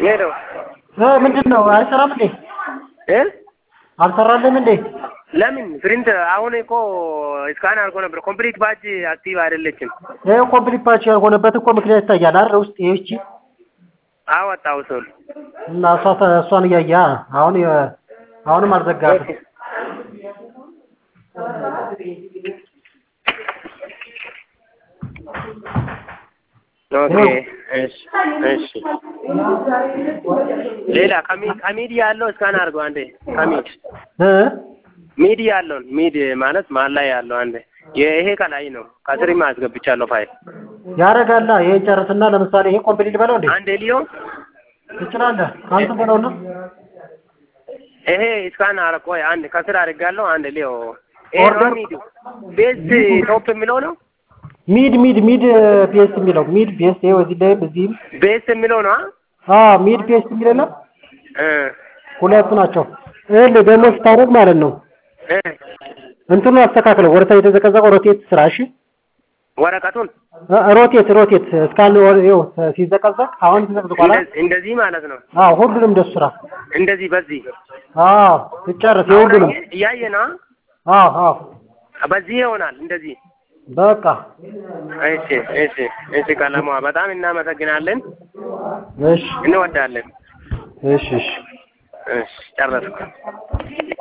ሄሎ እ ምንድን ነው አይሰራም እንዴ? እ አልሰራልም እንዴ? ለምን ፕሪንት አሁን እኮ እስካን አድርጎ ነበር። ኮምፕሊት ባጅ አክቲቭ አይደለችም። ይኸው ኮምፕሊት ፓች ያልሆነበት እኮ ምክንያት ይታያል አይደል? ውስጥ ይህቺ አወጣው ሰው እና እሷ እሷን እያያ አሁን የ- አሁንም አልዘጋትም። ኦኬ እሺ እሺ። ሌላ ከሚ- ከሚዲያ ያለው እስካን አድርገው አንዴ ከሚድ እ ሚድ ያለውን ሚድ ማለት ማን ላይ ያለው አንዴ ይሄ ከላይ ነው። ከስሪም አስገብቻለሁ ፋይል ያደርጋላ። ይሄን ጨርስና ለምሳሌ ይሄ ኮምፕሊት በለው እንዴ አንዴ ሊዮ ትችላለህ። አንተ በለውና ይሄ እስካን አረቆ አንድ ከስር አድርጋለሁ። አንድ ሊዮ ይሄ ነው ኦርደር- ሚዱ ቤዝ ቶፕ የሚለው ነው ሚድ ሚድ ሚድ ፒኤስ የሚለው ሚድ ፒኤስ ይኸው እዚህ ላይ እዚህም ቤዝ የሚለው ነው አ ሚድ ፒኤስ የሚል የለም እ ሁለቱ ናቸው። ይኸውልህ ደግሞ ስታደርግ ማለት ነው እ እንትኑ አስተካክለው ወደ ታች የተዘቀዘቀው ሮቴት ስራ እሺ። ወረቀቱን እ ሮቴት ሮቴት እስካን ይኸው ሲዘቀዘቅ አሁን ተዘቅዝቋል። አይደል? እንደ- እንደዚህ ማለት ነው። አዎ ሁሉንም እንደሱ ስራ። እንደዚህ በዚህ አዎ ትጨርስ የሁሉንም። እያየ ነው። አዎ አዎ በዚህ ይሆናል እንደዚህ። በቃ እሺ እሺ እሺ። ቀለሟ በጣም እናመሰግናለን፣ እሺ እንወዳለን። እሺ እሺ እሺ ጨረስኩ።